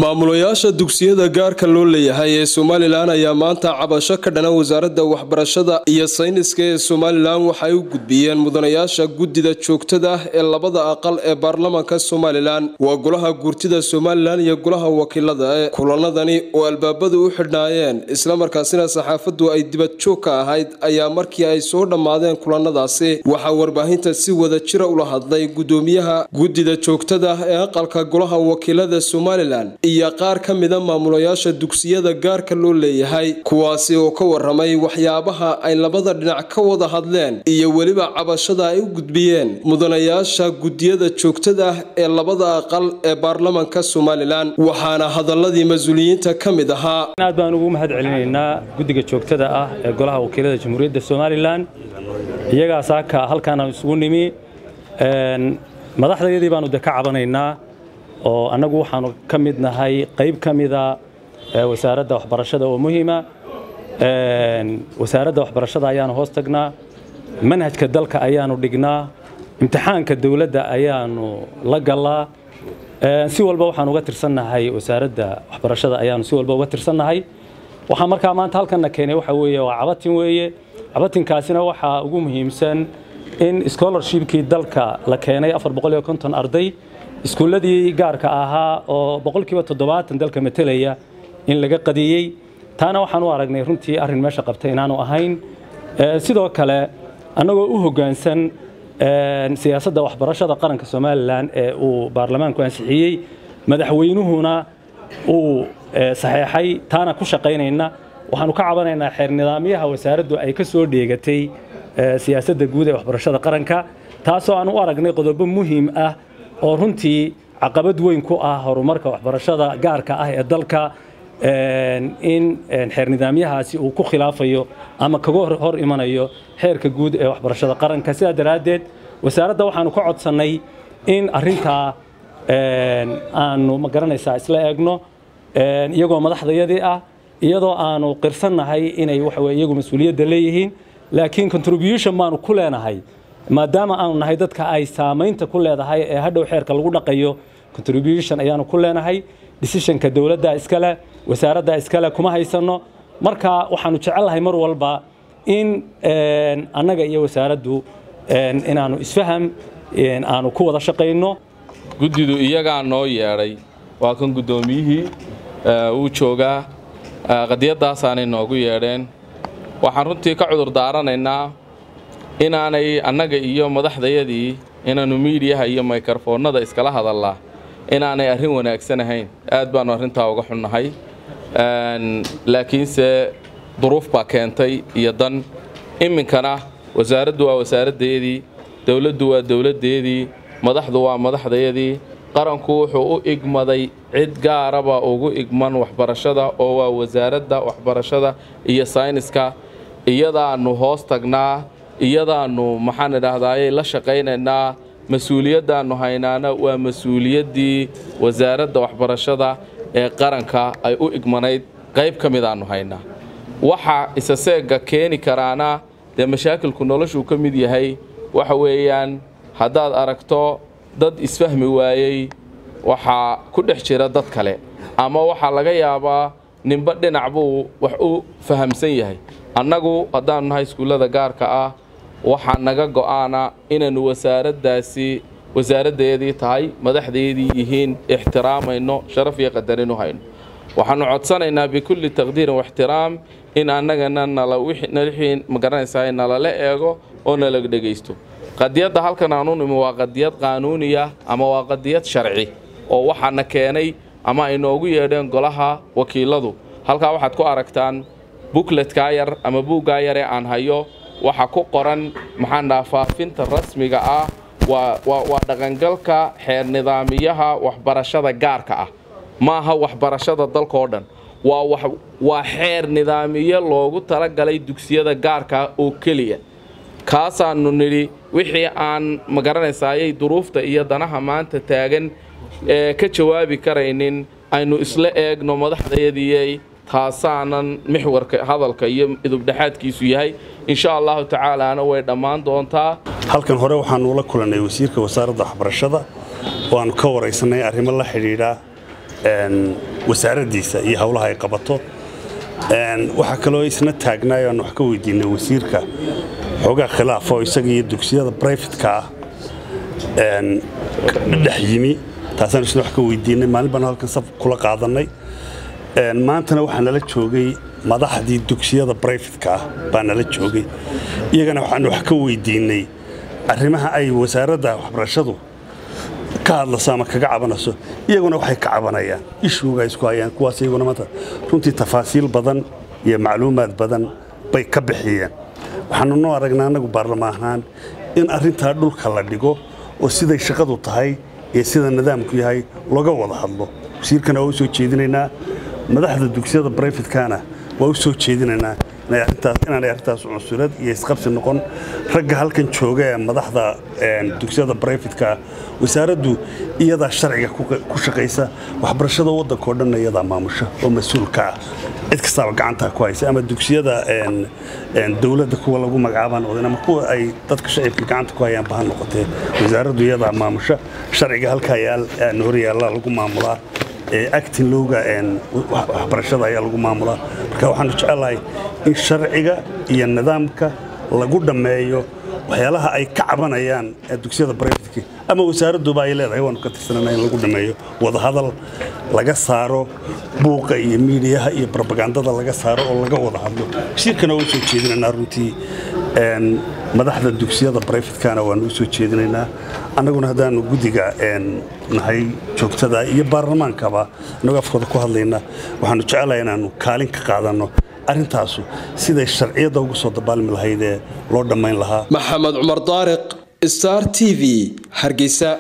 maamulayaasha dugsiyada gaarka loo leeyahay ee somalilan ayaa maanta cabasho ka dhana wasaaradda waxbarashada iyo sayniska ee somalilan waxay u gudbiyeen mudanayaasha guddida joogtada ah ee labada aqal ee baarlamaanka somalilan waa golaha guurtida somalilan iyo golaha wakiilada ee kulanadani oo albaabadu u xidhnaayeen islamarkaasina saxaafaddu ay dibadjoog ka ahayd ayaa markii ay soo dhammaadeen kulanadaasi waxaa warbaahinta si wada jira ula hadlay gudoomiyaha guddida joogtada ah ee aqalka golaha wakiilada somalilan iyo qaar ka mida maamulayaasha dugsiyada gaarka loo leeyahay kuwaasi oo ka waramay waxyaabaha ay labada dhinac ka wada hadleen iyo weliba cabashada ay u gudbiyeen mudanayaasha guddiyada joogtada ah ee labada aqal ee baarlamanka somalilan waxaana hadaladii mas-uuliyiinta ka mid ahaa aad baan ugu mahad celinaynaa guddiga joogtada ah ee golaha wakiilada jamhuuriyadda somalilan iyagaas aka halkaana isugu nimi madaxdayadii baanu de ka cabanaynaa oo annagu waxaanu ka mid nahay qayb ka mida wasaaradda waxbarashada oo muhiima wasaaradda waxbarashada ayaanu hoos tagnaa manhajka dalka ayaanu dhignaa imtixaanka dowladda ayaanu la gallaa si walba waxaan uga tirsannahay wasaaradda waxbarashada ayaanu si walba uga tirsannahay waxaa markaa maanta halkanna keenay waxa weeye waa cabatin weeye cabatinkaasina waxaa ugu muhiimsan in scholarshipkii dalka la keenay arday iskuulladii gaarka ahaa oo boqolkiiba toddobaatan dalka matelaya in laga qadiyey taana waxaan u aragnay runtii arrin meesha qabtay inaanu ahayn sidoo kale annagoo u hoggaansan siyaasadda waxbarashada qaranka somalilan ee uu baarlamaanku ansixiyey madaxweynuhuna uu saxeexay taana ku shaqaynayna waxaanu ka cabanaynaa xeer nidaamyaha wasaaraddu ay ka soo dheegatay siyaasadda guud ee waxbarashada qaranka taasoo aan u aragnay qodobo muhiim ah oo runtii caqabad weyn ku ah horumarka waxbarashada gaarka ah ee dalka in xeer nidaamyahaasi uu ku khilaafayo ama kaga hor imanayo xeerka guud ee waxbarashada qaranka sidaa daraaddeed wasaaradda waxaanu ka codsannay in arrintaa aanu ma garanaysaa isla eegno iyagoo madaxdayadii ah iyadoo aanu qirsannahay inay waxa weye iyagu mas-uuliyadda leeyihiin laakiin contribution baanu ku leenahay maadaama aanu nahay dadka ay saamaynta ku leedahay ee hadhow xeerka lagu dhaqayo contribution ayaanu ku leenahay decisionka dowladda iskale wasaaradda iskale kuma haysanno marka waxaanu jecelnahay mar walba in annaga iyo wasaaraddu inaanu isfaham aanu ku wada shaqayno guddidu iyagaa noo yeedhay waa kan guddoomiyihii wuu joogaa qadiyadaasaanay noogu yeedheen waxaan runtii ka cudur daaranaynaa inaanay annaga iyo madaxdayadii inaannu miidiyaha iyo mikrofoonnada iskala hadallaa inaanay arrin wanaagsan ahayn aad baannu arrintaa uga xunnahay laakiinse duruuf baa keentay iyo dan iminkana wasaaraddu waa wasaaraddeedii dowladdu waa dowladdeedii madaxdu waa madaxdayadii qaranku wuxuu u igmaday cid gaaraba ugu igman waxbarashada oo waa wasaaradda waxbarashada iyo sayniska iyadaannu hoos tagnaa iyadaannu maxaan idhaahdaaye la shaqaynaynaa mas-uuliyaddaannu haynaana waa mas-uuliyaddii wasaaradda waxbarashada ee qaranka ay u igmanayd qayb ka midaannu haynaa waxa isaseegga keeni karaana dee mashaakilku noloshuu ka mid yahay waxa weeyaan haddaad aragto dad isfahmi waayey waxaa ku dhex jira dad kale ama waxaa laga yaabaa ninba dhinac buu wax u fahamsan yahay annagu haddaannu nahay iskuullada gaarka ah waxaa naga go'aana inaannu wasaaraddaasi wasaaraddeedii tahay madaxdeedii yihiin ixtiraamayno sharaf iyo qadarin u hayno waxaannu codsanaynaa bikulli taqdiirin waxtiraam in annagana nalawixii magaranaysaa nalala eego oo nala dhegaysto qadiyadda halkan aanu nimi waa qadiyad qaanuuniya ama waa qadiyad sharci oo waxaana keenay ama ay noogu yeedheen golaha wakiiladu halkaa waxaad ku aragtaan bukletkaa yar ama buuggaa yaree aan hayo waxa ku qoran maxaan dhaha faafinta rasmiga ah waa dhaqangalka xeer nidaamiyaha waxbarashada gaarka ah maaha waxbarashada dalkaoo dhan waa xeer nidaamiyo loogu talagalay dugsiyada gaarka oo keliya kaasaannu nidhi wixii aan magaranaysaayay duruufta iyo danaha maanta taagan ee ka jawaabi karaynin aynu isla eegno madaxdayadii taasaanan mixwarka hadalka iyo idubdhexaadkiisu yahay insha allahu tacaalaana way dhammaan doontaa halkan hore waxaanu la kulannay wasiirka wasaaradda waxbarashada oo aanu ka waraysanay arrimo la xidhiidha wasaaraddiisa iyo howlaha ay qabato waxaa kaloo isna taagnaay aan wax ka weydiinay wasiirka xoogaa khilaaf oo isaga iyo dugsiyada brifetka ah dhex yimi taasaan isna wax ka weydiinay maalin baan halkan saf kula qaadannay maantana waxaa nala joogay madaxdii dugsiyada brifetka ah baa nala joogay iyagana waxaan wax ka weydiinay arrimaha ay wasaaradda waxbarashadu ka hadlaso ama kaga cabanayso iyaguna waxay ka cabanayaan ishuuga isku hayaan kuwaas iyaguna maanta runtii tafaasiil badan iyo macluumaad badan bay ka bixiyeen waxaanu noo aragnaa annagu baarlamaan ahaan in arrintaa dhulka la dhigo oo siday shaqadu tahay iyo sida nidaamku yahay looga wada hadlo wasiirkana waa u soo jeedinaynaa madaxda dugsiyada brifetkana waa u soo jeedinaynaa inaanay arrintaas cunsurad iyo isqabsi noqon ragga halkan jooga ee madaxda dugsiyada brifetka wasaaraddu iyadaa sharciga ku shaqaysa waxbarashada waddanka oo dhanna iyadaa maamusha oo mas-uulka ah cid kastaaba gacantaa ku haysa ama dugsiyada dowladda kuwa lagu magacaabaan odan ama kuwa ay dadka shacibka gacanta ku hayaan baha noqotee wasaaraddu iyadaa maamusha sharciga halkaa horyaalla lagu maamulaa actin lowga waxbarashada ayaa lagu maamulaa marka waxaanu jecelahay in sharciga iyo nidaamka lagu dhammeeyo waxyaalaha ay ka cabanayaan dugsiyada brifetka ama wasaaradduba ay leedahay waanu ka tirsanana in lagu dhammeeyo wadahadal laga saaro buuqa iyo miidiyaha iyo brobagandada laga saaro oo laga wada hadlo wasiirkana waa u soo jeedinaynaa runtii madaxda dugsiyada brifetkana waanu u soo jeedinaynaa annaguna haddaanu guddiga nahay joogtada iyo baarlamaankaba annagoo afkooda ku hadlayna waxaanu jecelahay inaannu kaalin ka qaadanno arrintaasu siday sharciyadda ugu soo dabaalmi lahayd ee loo dhammayn lahaa maxamed cumar daariq star t v hargeysa